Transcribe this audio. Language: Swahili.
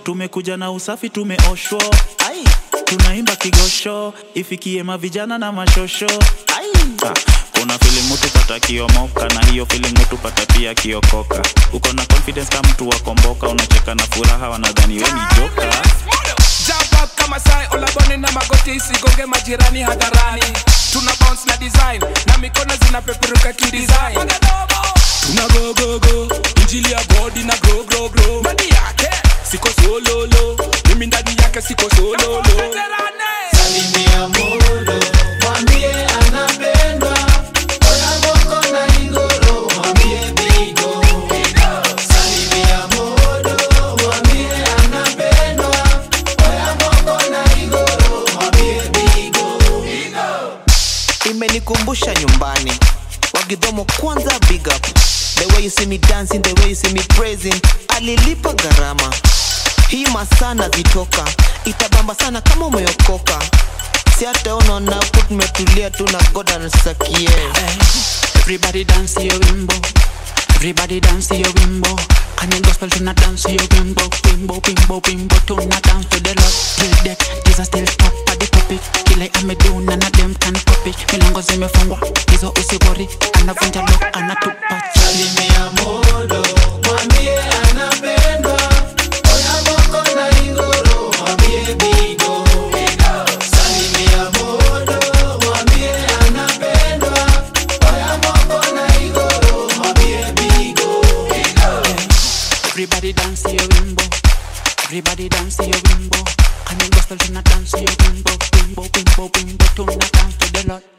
tumekuja na usafi tumeoshwa ai tunaimba kigosho ifikie mavijana na mashosho ai ah, kuna feeling mtu pata kiomoka na hiyo feeling mtu pata pia kiokoka uko na confidence kama mtu wakomboka unacheka na furaha wanadhani we ni joka Jump up kama sai olaboni na magoti isigonge majirani hadharani tuna bounce na design na mikono zinapeperuka kidesign tuna go go go injili ya body na grow grow grow ndani yake siko sololo mimi ndani yake siko sololo Salimia Modo, mwambie anapendwa. Oya Moko na Igoro, mwambie Bigo. Salimia Modo, mwambie anapendwa. Oya Moko na Igoro, mwambie Bigo. imenikumbusha nyumbani wagidhomo kwanza big up the way you see me dancing the way you see me praising alilipa gharama hii masana vitoka itabamba sana kama umeokoka si hata unaona huku tumetulia tu na god anasakie Everybody dance your wimbo. Everybody dance your wimbo. Can you gospel to not dance your wimbo? Wimbo, wimbo, wimbo to not dance to the Lord. Till death, Jesus still top of the topic. Kile amedu none of them can copy. Milango zimefungwa, hizo usigori. Anavunja lock, anatupa chali. Salimia Modo, mwambie anapendwa. Oya Moko na Igoro, mwambie Bigo. Salimia Modo, mwambie anapendwa. Oya Moko na Igoro, mwambie Bigo. Everybody dance your wimbo. Everybody dance your wimbo. Can you gospel to not dance your wimbo? Wimbo, wimbo, wimbo to not dance to the Lord.